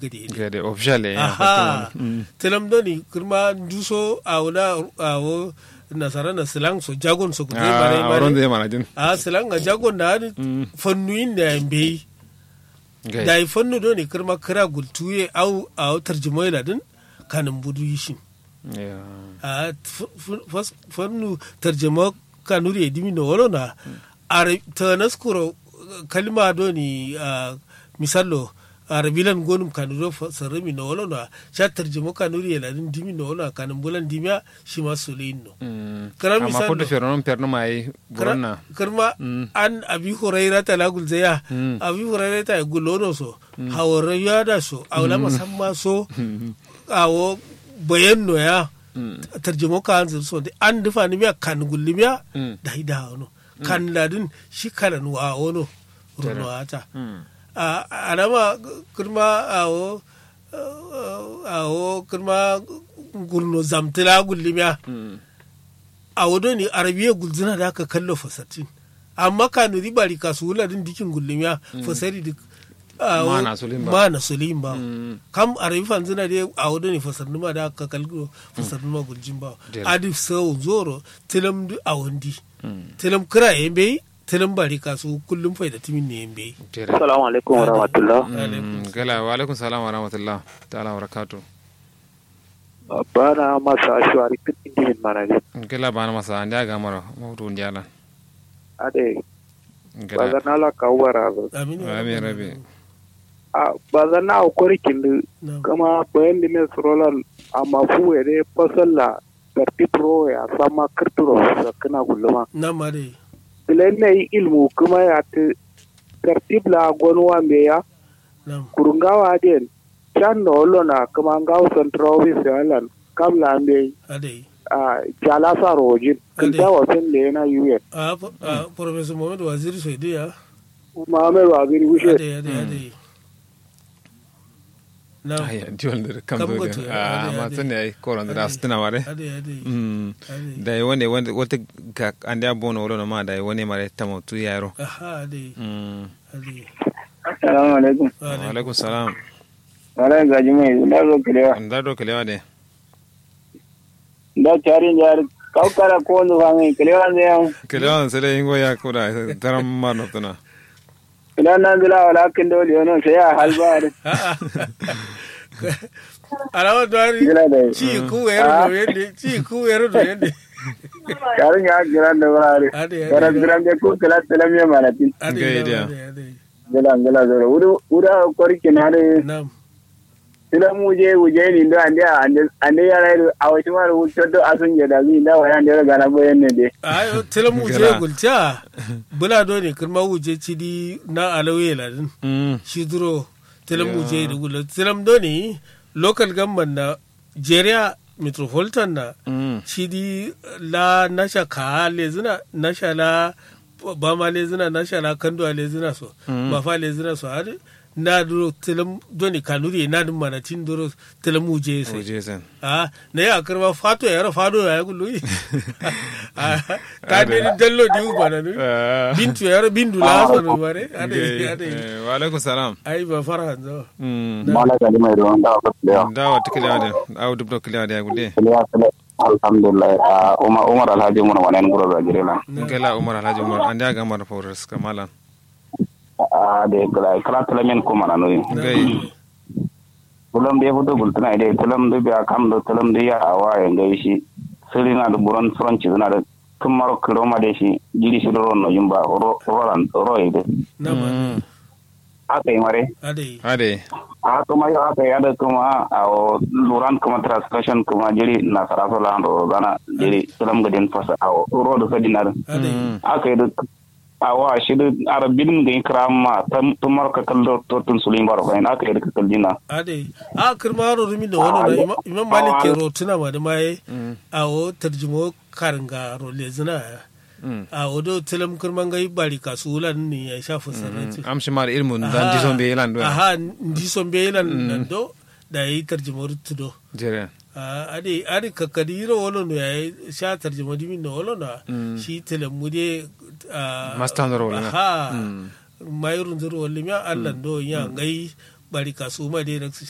gade ne gade official ya aha telam do ni kirma duso awna awo nasara na silang so jagon so kuje bare a wurin bare zai mana jin a silang ga jagon na ni fannu inda yambe gai da yi fannu do ni kirma kira gultuye au au tarjumoy da din kanin budu yishin Ya. a f- f- fas- fannu tarjuma kanuri edimi no wolo na are tanaskuro kalma do ni a, misallo arabilan gonum kanuro sarami no wolo na sha tarjuma kanuri ela din dimi no wolo kanin bulan dimya shi ma solein no Mm. Kara amma misal kudu do. fernon perno mai buronna karma an abi huraira ta lagul zaya abi huraira ta gulono so hawara yada so awla masamma so awo bayan no ya tarjuma ka an so de an dufa ni miya kan gulli miya Mm. da ida wono kan ladin shi kalan wa wono runo ata Mm. a alama kirma awo awo kirma gurno zamtila gulli miya Mm. a wado ne arabiya gulzuna da aka kallo fasatin amma kanu ribari kasu wula din dikin gullumiya fasari duk a wo- Mana sulim ba. mana sulim ba Mm. kam arabi fanzuna da a wado ne fasarnuma da aka kallo fasarnuma guljin ba Jere. adif sau zoro tilam du a wandi Mm. tilam kira yembe tilam bari kasu kullum faida timin ne yembe Tere. Assalamu alaikum wa rahmatullah. Mm. gala wa alaikum salam wa rahmatullah ta'ala wa barakatuh Bana masa ashwari kitin dihin manali. gala bana masa andi aga mara mawdu njala Ade, gala bazan ala kawara ba. aminu rabi rabi A bazan na akwai kindu na kama bayan da mai surolan a mafu ya dai fasalla karti pro ya sama kirturo sa kana gulluma. na ma dai Bilen na yi ilmu kuma ya ta kartib la gwanuwa me ya na kurungawa den can da olo na kuma ngawo central office ya lan kamla me adai a jalasa rojin. Kinta wasan da yana yuyen. a a professor mohamed waziri soidi ya Muhammad Waziri Wushe. adai adai adai na aya diwon da kam Kam do goto, de ade, ah ma ade. tane ai koron da Ade. stuna mare adai adai mm adai da yi wani wani- wata ga andi abono wala ma da yi wani mare tamo tu yaro aha adai mm adai Assalamu alaikum. wa alaikum salam Wala gaji mai da zo kilewa. da do kelewa de Da charin jar kaukara ko no fa mai kilewa ne yan. kelewa sai dai ingo ya koda taram ma no tuna Kilewa nan bila wala kin dole yono sai ya halbar. alawa dwari Gila da. ci ku yero do yende ci ku yero do yende Charin ya giran da bare. Ade, ade, Kara ade. giran da ko kila telam ya manatin. adai Ga na, idea. adai adai Gila gila zo. Uru ura kori kinare. nam Tilam muje uje ni ndo ande ande ande ya rai a wata mara wuce do asun ya da zai da waya da ga na boyen ne de. ayo tela mu je Gara. gulta bula do ne kirma wuje ci di na alawe ladin mm shi duro tela mu je da gulta tela do ne local government na jeria metropolitan na mm shi di la nasha ka lezina nasha la ba ma lezina nasha la kando a lezina so ba fa lezina so har na duro telam doni kanuri na dum mana tin duro telam uje sai oje sen a na ya karba fato ya yara fado ya gullu ta ne dallo di u bana ni Ah. bintu ya yara bindu la so no bare ade Gai, ade eh, wa alaikum salam ai ba fara zo mm Mala gaji mai ruwan da ka kilewa. da wa tikelewa de aw dubdo kelewa de gude Kilewa kile. Alhamdulillah. Ah, Umar Umar Alhaji mun wannan guro da girela. gala umar alhaji umar andi aga mara fawres kamalan Ah, de kala kala telemen ko mana no. gai tulam de fudo gultuna ide tulam de biya kam do tulam de ya awa ya ngai shi siri na da buran furanci na da tun maro kiro ma de shi jiri shi ro no yumba ro ro ro ide na ma Mm. aka yi mare ade ade a kuma yau aka yi da kuma a o luran kuma translation kuma jiri na saraso la ro gana jiri tulam gadin fasa a o ro do sadi na ade aka yi da awa shi da arabin ga ikrama tun maro ka kallo to tun sulin baro kai aka yi da kaldina ade a kirma ro rumi da wannan na Imam- imam malik ke ro tuna ma da mai a o tarjumo karanga ro lezina Mm. a odo telam kirman gai bari kasulan ni ya shafa sanati am shi mara ilmu dan dison be yelan do aha ndi son be lan nan do da yi tarjumo tudo jere Ah, ade ade kakadiro wolo no yayi sha tarjuma dimi no wolo na shi telemude Master ndoro wolo na. ha mayurun zuru wolo mi Allah do ya ngai bari kasu ma de